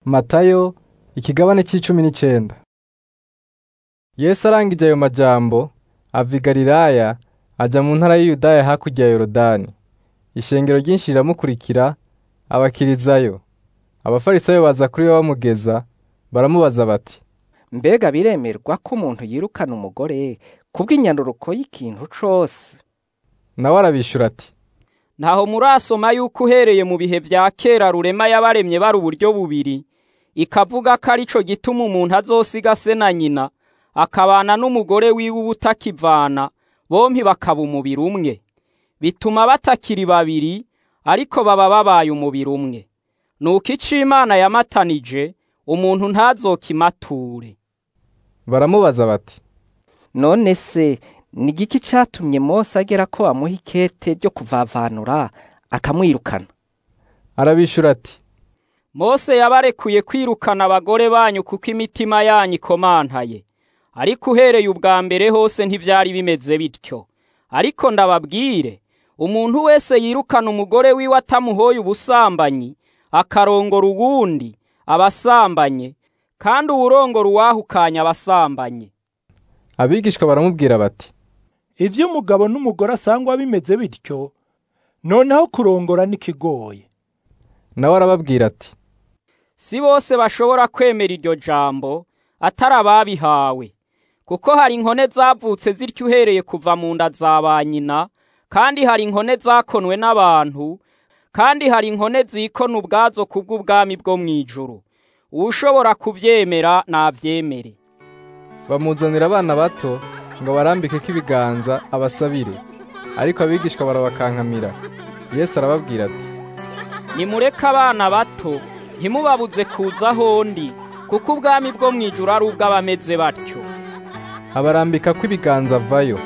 Matayo ikigabane c'icumi n'icenda Yesu arangije ayo majambo ava i Galilaya aja mu ntara y'i Yudaya hakurya ya Yorodani. Ishengero ryinshi riramukurikira abakirizayo. Abafarisayo baza kuri we bamugeza baramubaza bati, Mbega biremerwa ko umuntu yirukana umugore kubw'inyanduruko y'ikintu cose? nawe arabishura ati, ntaho murasoma yuko uhereye mu bihe vya kera rurema yabaremye bari uburyo bubiri ikavuga ko arico gituma umuntu azosiga se na nyina akabana n'umugore wiwe ubutakivana bompi bakaba umubiri umwe bituma batakiri babiri ariko baba babaye umubiri umwe nuko ico Imana yamatanije umuntu ntazokimature baramubaza bati, None se ni igiki catumye Mose agera ko amuha ikete ryo kuvavanura akamwirukana? arabishura ati, Mose yabarekuye kwirukana abagore banyu kuko imitima yanyu ikomantaye ariko uhereye ubwa mbere hose ntivyari bimeze bityo ariko ndababwire umuntu wese yirukana umugore wiwe atamuhoye ubusambanyi akarongora uwundi abasambanye kandi uwurongora uwahukanye abasambanye abigishwa baramubwira bati, ivyo umugabo n'umugore asangwa bimeze bityo noneho kurongora n'ikigoye nawe arababwira ati, si bose bashobora kwemera iryo jambo atari ababihawe kuko hari inkone zavutse zityo uhereye kuva mu nda za ba nyina kandi hari inkone zakonwe n'abantu kandi hari inkone zikona ubwazo kubw'ubwami bwo mw'ijuru uwushobora kuvyemera navyemere bamuzanira abana bato ngo barambikeko ibiganza abasabire. Ariko abigishwa barabakankamira. Yesu arababwira ati, nimureke abana bato ntimubabuze kuza ahondi kuko ubwami bwo mw'ijuru ari ubw'abameze batyo abarambikako ibiganza avayo.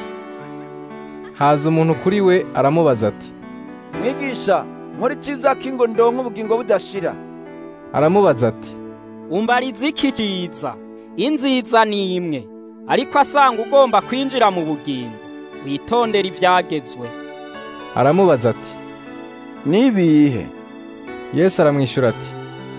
Haza umuntu kuri we aramubaza ati, mwigisha nkora iciza kingo ndonke ubugingo budashira aramubaza ati, umbariza iki ciza inziza ni imwe ariko asanga ugomba kwinjira mu bugingo witondera ivyagezwe aramubaza ati, nibihe Yesu aramwishura ati,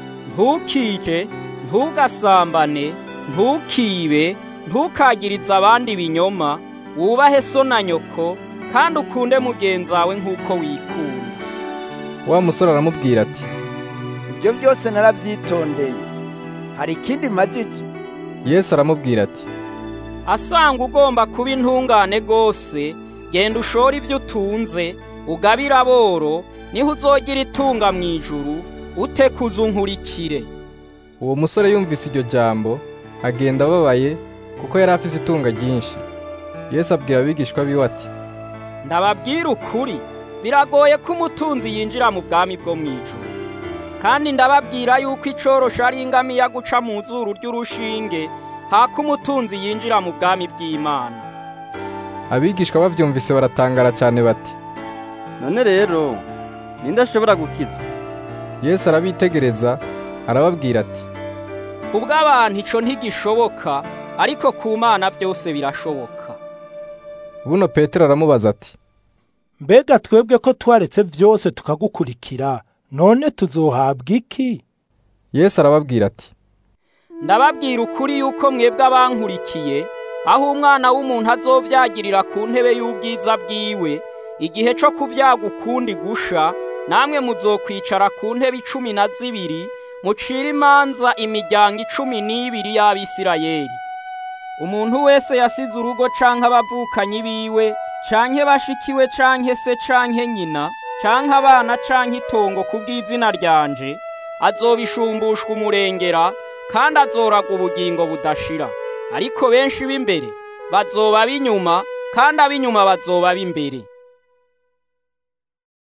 ntukike ntugasambane ntukibe ntukagirize abandi ibinyoma wubahe so na nyoko kandi ukunde mugenzi wawe nk'uko wikunda wa musore aramubwira ati, ibyo byose narabyitondeye hari ikindi majije Yesu aramubwira ati, asanga ugomba kuba intungane rwose genda ushore ibyo utunze ugabire aboro niho uzogira itunga mu ijuru ute kuzunkurikire uwo musore yumvise iryo jambo agenda ababaye kuko yari afise itunga ryinshi. Yesu abwira abigishwa biwe ati, ndababwira ukuri biragoye ko umutunzi yinjira mu bwami bwo mu ijuru kandi ndababwira yuko icorosha ari ingamiya guca mu zuru ry'urushinge hako umutunzi yinjira mu bwami bw'Imana abigishwa bavyumvise baratangara cane bati, none rero ninde ashobora gukizwa Yesu arabitegereza arababwira ati, kubw'abantu ico ntigishoboka ariko ku Mana byose birashoboka buno Petero aramubaza ati, mbega twebwe ko twaretse vyose tukagukurikira none tuzohabwa iki Yesu arababwira ati, ndababwira ukuri yuko mwebwe abankurikiye aho umwana w'umuntu azovyagirira ku ntebe y'ubwiza bwiwe igihe co kuvyaga ukundi gusha namwe muzokwicara ku ntebe icumi na zibiri mucira imanza imiryango icumi n'ibiri y'Abisirayeli umuntu wese yasize urugo canke abavukanyi biwe canke bashikiwe canke se canke nyina canke abana canke itongo kubw'izina ryanje azobishumbushwa umurengera kandi azoraga ubugingo budashira ariko benshi b'imbere bazoba b'inyuma kandi ab'inyuma bazoba b'imbere